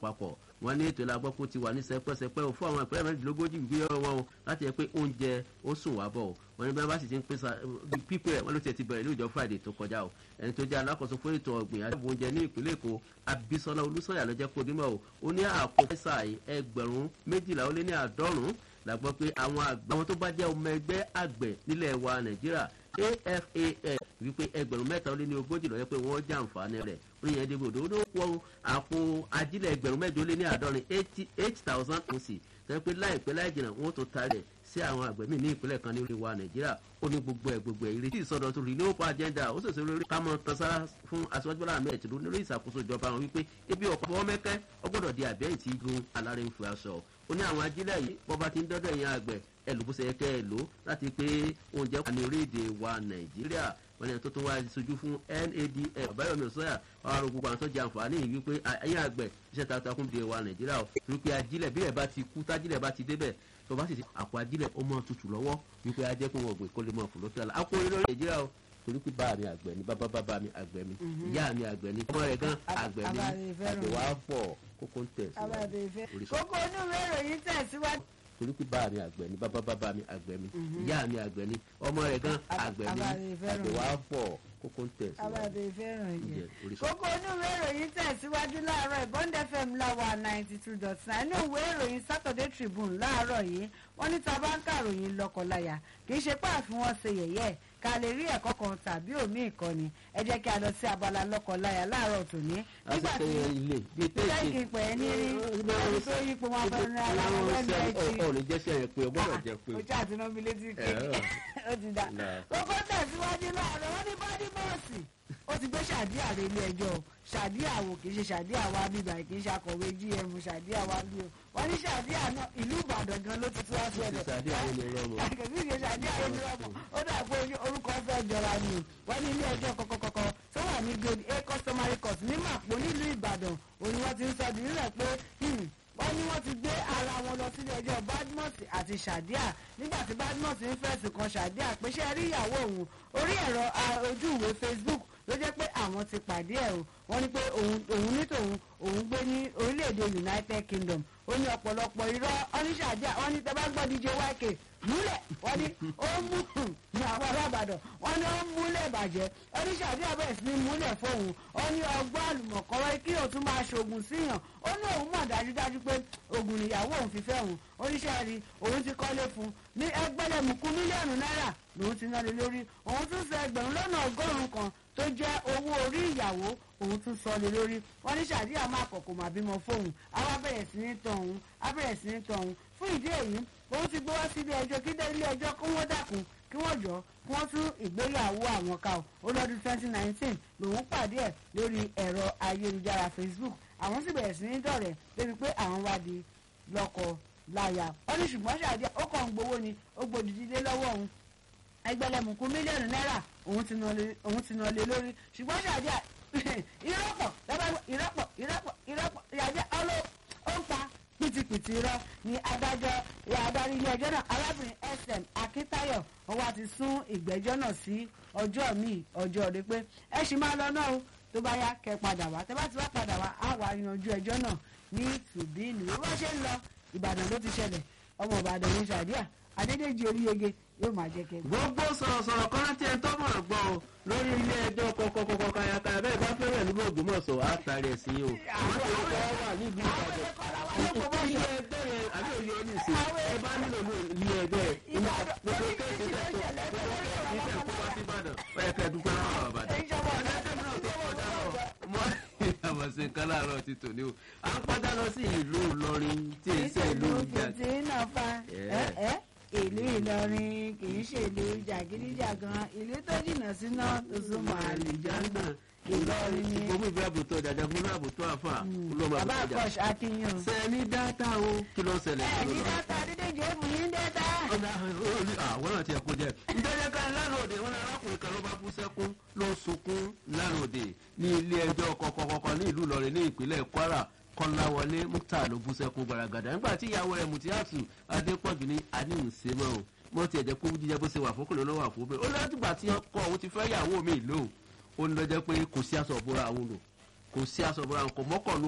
àpapọ̀ wọn ní ètò ìlàgbọ́kú ti wà ní sẹpẹ́sẹpẹ́ o fún àwọn ìpínlẹ̀ mẹ́rìndínlógójì gbé wọn o láti yẹ pé oúnjẹ ó sùn wá bọ̀ o wọn ní bí wọn bá sì ti ń pèsè pípẹ́ wọn ló ti ti bẹ̀rẹ̀ ní ìjọ friday tó kọjá o ẹni tó jẹ́ alákòóso fún ètò ọ̀gbìn àti oúnjẹ ní ìpínlẹ̀ èkó abisola olùsọ̀yà ló jẹ́ kó dímọ̀ o ó ní àpò pẹ́sà ẹgbẹ̀rún méjìlá ó lé ní àádọ́rùn-ún la gbọ́ pé àwọn àgbẹ̀ àwọn tó bá jẹ́ ọmọ ẹgbẹ́ àgbẹ̀ nílẹ̀ wa nàìjíríà afan wípé ẹgbẹ̀rún mẹ́ta ó lé ní ogójì lọ́yẹ́ pé wọ́n jàǹfààní rẹ̀ oyin ẹ̀dẹ́ gbòdò ó wọ́n àpò ajílẹ̀ ẹgbẹ̀rún mẹ́jọ ó lé ní àádọ́rin eight thousand ounces tẹ́ pé láìpẹ́ láì jìnnà wọ́n tó ta rẹ̀ sí àwọn àgbẹ̀ míì ní ìpínlẹ̀ kan ní orí wa nàìjíríà ó ní gbogbo ẹ̀ gbogbo ẹ̀ ìrètí ìsọdọ̀tun renewable agenda ó sèse lórí ká mọ tansara fún aṣọ́jú bọ́lá ahmed tìlú lórí ìṣàkóso ìjọba wọn wípé ebi ọ̀pọ̀ fọwọ́ mẹ́kẹ́ ó gbọ́dọ̀ di àbẹ́yìn tí gun alárè ń fi aṣọ ó ní àwọn ajílẹ̀ yìí bọ́ba ti ń dọ́dọ̀ ẹ̀yìn àgbẹ̀ ẹlòbóṣe kẹ́ ẹ lò láti pé oúnjẹ wà ní orílẹ̀-èdè wa nàìjíríà wọn ni tó tún wá sojú fún nadf ọ̀báyọ̀mí ọ̀sọ́yà ọ̀rọ̀ gbogbo àwọn tó jẹ àǹfààní yìí wípé ẹ̀yìn àgbẹ̀ iṣẹ́ takuntakun di wa nàìjíríà o wípé ajílẹ̀ bí ẹ̀ bá ti kú tájílẹ̀ bá ti débẹ̀ tó bá sì ti àpò ajílẹ̀ ó mọ tutù lọ́wọ́ wípé ajẹ́ kó wọn gbé kó lè mọ fò lókè àlà àpò orílẹ̀ nàìjíríà o torí pé bá mi àgbẹ̀ ni bàbá bàbá mi àgbẹ̀ mi ìyá mi àgbẹ̀ ni ọmọ rẹ̀ gan àgbẹ̀ ni àgbẹ̀ wa pọ̀ kókó ń tẹ̀ sí. kókó inú ìwé ìròyìn tẹ̀síwájú torí pé bá mi àgbẹ̀ ni bàbá bàbá mi àgbẹ̀ mi ìyá mi àgbẹ̀ ni ọmọ rẹ̀ gan àgbẹ̀ mi àgbẹ̀ wa pọ̀ kókó ń tẹ̀ abàdé fẹ́ràn yẹn kókó inú ìwé ìròyìn tẹ̀síwájú láàárọ̀ ìbọ́ndẹ fm láwa ninety two dot nine inú ìwé ìròyìn saturday tribune láàárọ̀ yìí wọ́n ní tá bá ń kàròyìn lọ́kọ̀láyà kì í ṣe pé àfi wọ́n ṣe yẹ̀yẹ́ ká lè rí ẹ̀kọ́ kan tàbí òmí ìkọ́ni ẹ jẹ́ kí a lọ sí abala lọ́kọ̀láyà láàárọ̀ tòní. nígbà tí jẹ́ kí n pè é ní ẹni tó yípo wọn fẹ́ ní ara wọn lẹ́nu ẹtì. ọ̀ ní jẹ́sẹ̀ yẹn pé o gbọ́dọ̀ jẹ pé. o jẹ́ àtinú mi létí pé ó ti dá. kókó tẹ̀síwájú láàárọ̀ wọ́n ní bọ́dí bọ́ọ̀sì ó ti gbé ṣàdíà rẹ ilé ẹjọ́ ṣàdíà wò kì í ṣe ṣàdíà wa bíbá kì í ṣe akọ̀wé gm ṣàdíà wa bí o wọ́n ní ṣàdíà náà ìlú ìbàdàn gan ló ti tú wá sílẹ̀ ṣàdíà yẹn ni rọmọ. kì í ṣe ṣàdíà yẹn ni rọmọ ó dà pé orúkọ fẹ́ jọra ni o wọ́n ní ilé ẹjọ́ kọ̀kọ̀kọ̀ tó wà ní grade a customary court ní màpò nílùú ìbàdàn òun wọ́n ti ń sọ dìrílẹ̀ pé wọ́n ní wọ́n ti gbé ara wọn lọ sílé ẹjọ́ badmus àti shadia nígbà tí badmus ń fẹ̀sùn kan shadia pé ṣé rí ìyàwó òun orí ẹ̀rọ ojú ìwé facebook ló jẹ́ pé àwọn ti pàdé ẹ̀ o wọ́n ní pé òun ní tòun òun gbé ní orílẹ̀-èdè united kingdom ó ní ọ̀pọ̀lọpọ̀ irọ́ ọ́níṣàdíà wọ́n ní tẹ́bá gbọ́ dj yk múlẹ̀ wọ́n ní ó mú ní àwọn alábàdàn wọ́n ní ó múlẹ̀ bàjẹ́ ọ́níṣàdíà bẹ̀rẹ̀ sí ní múlẹ̀ fóun ó ní ọgbọ́n àlùmọ̀kọ́rọ́ kí òun tún máa ṣoògùn síyàn ó ní òun mọ̀ dájúdájú pé oògùn ìyàwó òun fi fẹ́ òun oníṣẹ́ rí òun ti kọ́lé fún ní ẹgbẹ́lẹ́mùkú mílíọ̀nù náírà lòun ti ná lé lórí òun tún sọ ẹgbẹ̀rún lọ́nà ọgọ́rùn-ún kan tó jẹ́ owó orí ìyàwó òun tún sọ lé lórí wọn ní sàdíà máa kọ̀kọ̀ mà bímọ fóun àwa bẹ̀rẹ̀ sí ní tàn òun á bẹ̀rẹ̀ sí ní tàn òun fún ìdí èyí òun ti gbé wá sí ilé ẹjọ́ kí dé ilé ẹjọ́ kí wọ́n dàkún kí wọ́n jọ kí wọ́n tún ìgbéyàwó àwọn ká o lọ́dún twenty nineteen lòun pàdé ẹ̀ lórí ẹ̀rọ ayélujára facebook àwọn sì bẹ̀rẹ̀ sí ní dọ̀rẹ́ débi pé àwọn wá di lọ́kọ láyà wọ́n ní ṣùgbọ́n sàdíà ó kàn ń gbowó ni ó gbòdìdí lé lọ́wọ́ òun ẹgbẹ̀lẹ́mùkún mílíọ̀nù náírà òun ti nà lé lórí ṣùgbọ́n ṣàdíà ìrọ́pọ̀ ìrọ́pọ̀ ìrọ́pọ̀ ìrọ́pọ̀ ṣàdíà ọlọ́ ó ń pa pìtìpìtì irọ́ ní adájọ́ adarí ilé ẹjọ́ náà arábìnrin sm akíntayọ̀ wọ́n wá ti sún ìgbẹ́jọ́ náà sí ọjọ́ míì ọjọ́ rẹ pé ẹ ṣì máa lọ náà o tó bá yá kẹ́ padà wá tẹ́ bá ti wá padà wá á wà yanjú ẹjọ́ náà ní tùbínú bó bá ṣe ń lọ ìbàdàn ló ti ṣẹlẹ̀ ọmọ ìbàdàn ní ṣàdíà adédèjì oríyege yóò máa jẹ kẹ. gbogbo sọ̀rọ̀sọ̀rọ̀ kan tí ẹ tọ́mọ̀ gbọ́ ọ lórí ilé ẹjọ́ kọ̀kọ̀kọ̀ kayakaya bẹ́ẹ̀ bá fẹ́rẹ̀ nígbà ògbómọ̀ṣọ́ á tàrí ẹ̀ sí o. àwọn tó ń kọ́ wà níbi ìbàdàn ilé ẹjọ́ yẹn àbí òye ọ ní ìsìn ẹ bá nílò ilé ẹjọ́ yẹn iná gbogbo kéèké tẹ̀ tó gbogbo kéèké tẹ̀ kó wá sí ìbàdàn ó yẹ kẹ́ dúpẹ́ lọ́wọ́ àbàdàn. àwọn ṣe nǹkan láàárọ̀ ti tò ní o à ń padà lọ sí ìlú ìlọrin tí èyí ṣe ìlú ìjà. tí náà fa ìlú ìlọrin kì í ṣe ìlú jàgídíjàgan ìlú tó jìnnà síná tó súnmọ́ àlùjọ́nà ìlọrin ni. gbogbo ìgbà àbùtọ̀ dàda fún àbùtọ̀ àfà olóòmà bàbá àkọ́ṣ akínyàn. sẹ́ni dáta o kí ló ń ṣẹlẹ̀. ẹni dáta dídé jẹ́bù yín dáta. ọ̀nà àwọn náà ti ẹ̀kọ́ jẹ́ ǹjẹ́ ká lánàá òde wọn arákùnrin kan ló bá bú sẹ́kún ló sunkún lánàá òde ní ilé ẹjọ́ kọ̀kọ̀kọ̀kọ̀ ní ìlú ìlọrin ní ìpínlẹ̀ kwara kọ́láwọlé mukta ló bú sẹ́kún gbaragada nígbà tí ìyàwó rẹ̀ mutiatu adépọ̀jù ní aníhùnsẹ́mọ́ o wọ́n ti ẹ̀jẹ̀ kó jíjẹ bó ṣe wà fókùnrin ló wà fún bẹ́ẹ̀ ó lọ́dúngbà tí ọkọ òun ti fẹ́ yàwó mi lóhùn ó ní lọ́jọ́ pé kò sí aṣọ ìbora àwọn lò kò sí aṣọ ìbora kò mọ́kànlú